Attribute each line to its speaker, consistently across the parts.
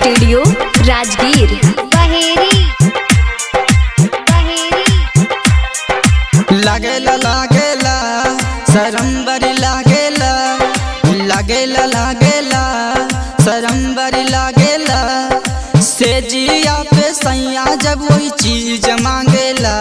Speaker 1: studio Rajgir
Speaker 2: Baheri Baheri
Speaker 3: लागेला लागेला सरम्बरी लागेला लागेला लागेला सरम्बरी लागेला से जिया पे सैया जब वही चीज मांगेला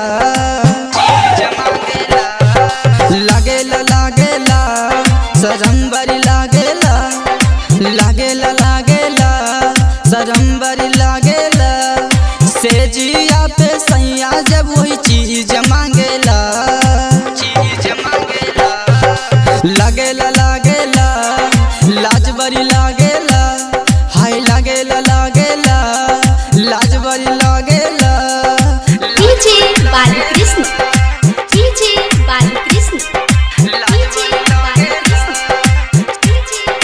Speaker 3: लागेला लागेला सरम्बरी लागेला लागेला लागेला सरम्बरी लागेला से जिया पे सैया जब वही चीज मांगेला चीज मांगेला लागेला लागेला लाज बड़ी लागेला हाय लागेला लागेला लाज बड़ी लागेला
Speaker 1: डीजे बालकृष्ण डीजे बालकृष्ण
Speaker 3: लाज
Speaker 1: डीजे
Speaker 3: बड़ी लागेला
Speaker 1: बालकृष्ण डीजे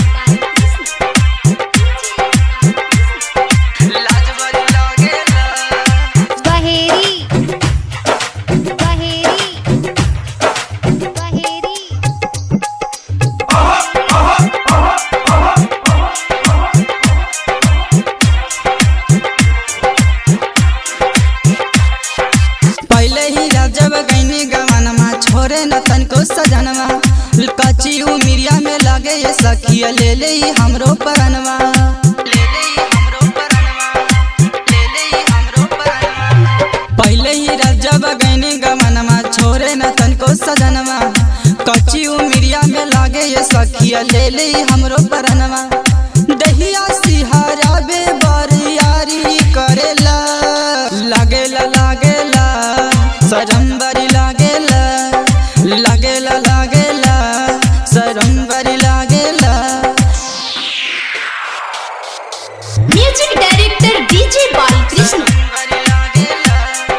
Speaker 1: बालकृष्ण
Speaker 3: लाज बड़ी लागेला
Speaker 2: बहेरी बहेरी बहेरी
Speaker 3: पहले ही जब गईनी गवनमा छोरे न तनको सजनवा कच्ची उमिरिया में लागे ये सखिया ले ले ही हमरो परनवा ले ले ही हमरो परनवा ले ले ही हमरो परनवा पहले ही जब गईनी गवनमा छोरे न तनको सजनवा कच्ची उमिरिया में लागे ये सखिया ले ले ही हमरो परनवा दहिया सिहारा बे बरियारी करेला लागेला लागेला सरम्बरी लागेला लागेला लागेला सरम्बरी लागेला
Speaker 1: म्यूजिक डायरेक्टर डीजे बालकृष्ण
Speaker 3: सरम्बरी लागेला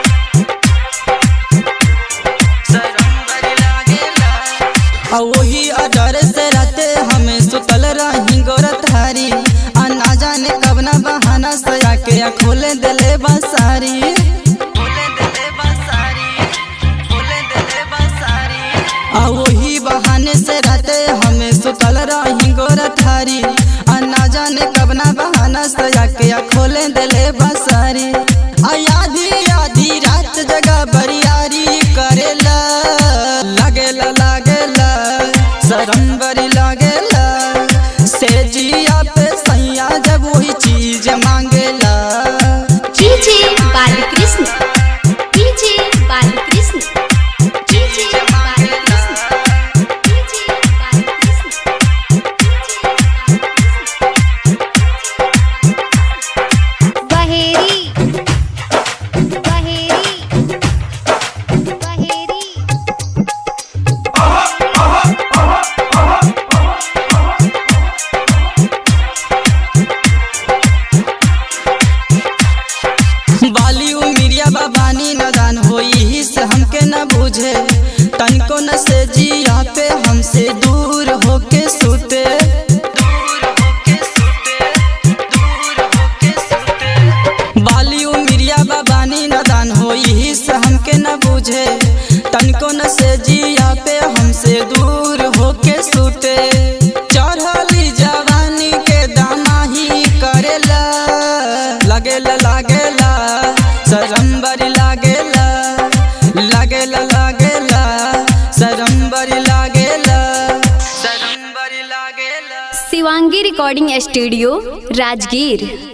Speaker 3: सरम्बरी लागेला आ वही अडर से राते हमें सुतल रही गोरत हारी आ ना जाने कब ना बहाना सया के आ खोले दिले बसारी खोले दिले बसारी खोले दिले बसारी आ वही बहाने से राते हमें सुतल रही गोरत हारी आ ना जाने कब ना बहाना सया के आ खोले दिले बसारी आ आधी आधी रात जगह बरियारी करेला लागेला लागेला सरम्बरी लागेला से जिया पे सैया जब वही चीज मांगेला
Speaker 1: डीजे बालकृष्ण डीजे बालकृष्ण
Speaker 3: चीज मांगेला
Speaker 1: डीजे
Speaker 2: बहेरी बहेरी बहेरी
Speaker 3: बाली उमिरिया बाबानी नदान होई ही से हमके न बुझे तनको न से जिया पे हमसे दूर होके सुते दूर होके सुते दूर होके सुते बाली उमिरिया बाबानी नदान होई ही से हमके न बुझे तनको न से जिया पे हमसे दूर होके सुते चढ़ली जवानी के दाना ही करेला लागेला लागेला सरम्बरी लागेला लागेला लागेला सरम्बरी लागेला सरम्बरी लागेला
Speaker 1: शिवांगी रिकॉर्डिंग स्टूडियो राजगीर